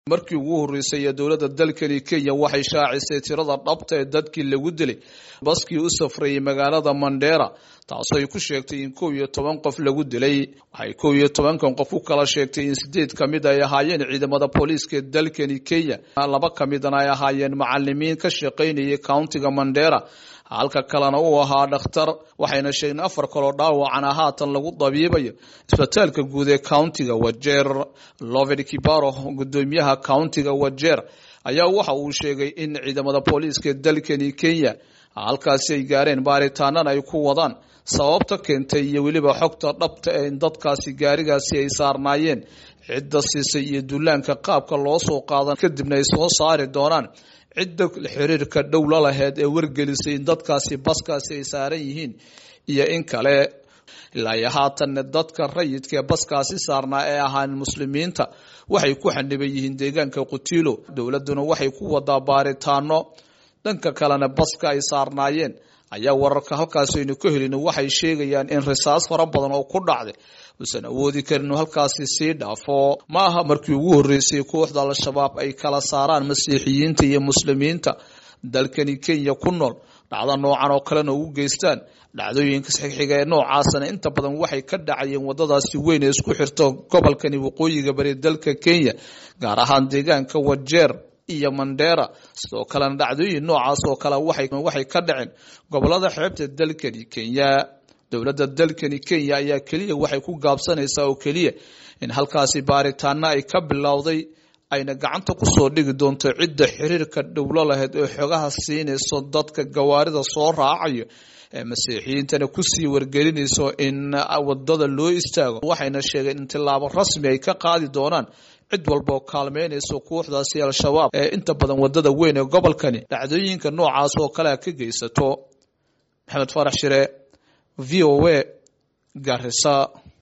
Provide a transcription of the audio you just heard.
markii ugu horreysay ee dowladda dalkani kenya waxay shaacisay tirada dhabta ee dadkii lagu dilay baskii u safrayay magaalada mandera taasoo ay ku sheegtay in kow iyo toban qof lagu dilay waxay kow iyo tobankan qof u kala sheegtay in sideed ka mid ay ahaayeen ciidamada booliiska ee dalkani kenya laba ka midana ay ahaayeen macalimiin ka shaqaynayay countiga mandera halka kalena uu ahaa dhakhtar waxayna sheegeen afar kaloo dhaawacana haatan lagu dabiibayo isbitaalka guud ee countiga wajeer lovid kibaro gudoomiyaha countiga wajeer ayaa waxa uu sheegay in ciidamada booliiska ee dalkani kenya halkaasi ay gaareen baaritaanana ay ku wadaan sababta keentay iyo weliba xogta dhabta ee in dadkaasi gaarigaasi ay saarnaayeen cidda siisay iyo duulaanka qaabka loo soo qaadan kadibna ay soo saari doonaan cidda xiriirka dhow la laheyd ee wargelisay in dadkaasi baskaasi ay saaran yihiin iyo in kale ilaa iyo haatanna dadka rayidka ee baskaasi saarnaa ee ahaan muslimiinta waxay ku xaniban yihiin deegaanka qutilo dowladuna waxay ku wadaa baaritaano dhanka kalena baska ay saarnaayeen ayaa wararka halkaasi aynu ka helin waxay sheegayaan in risaas fara badan oo ku dhacday uusan awoodi karin inuu halkaasi sii dhaafo ma aha markii ugu horreysay kooxda al-shabaab ay kala saaraan masiixiyiinta iyo muslimiinta dalkani kenya ku nool dhacdo noocan oo kalena ugu geystaan dhacdooyinka saxiixiga ee noocaasana inta badan waxay ka dhacayeen wadadaasi weyn ee isku xirto gobolkani waqooyiga bari dalka kenya gaar ahaan deegaanka wajeer iyo mandera sidoo kalena dhacdooyin noocaas oo kale waxay ka dhaceen gobolada xeebta dalkani kenya dowladda dalkani kenya ayaa keliya waxay ku gaabsanaysaa oo keliya in halkaasi baaritaano ay ka bilowday ayna gacanta kusoo dhigi doonto cidda xiriirka dhowlo lahayd oo xogaha siinayso dadka gawaarida soo raacayo ee masiixiyiintana kusii wargelinayso in wadada loo istaago waxayna sheegeen in tilaabo rasmi ay ka qaadi doonaan cid walba oo kaalmeynayso kooxdaasi al-shabaab ee inta badan wadada weyn ee gobolkani dhacdooyinka noocaas oo kalea ka geysato maxamed farax shire v o a garisa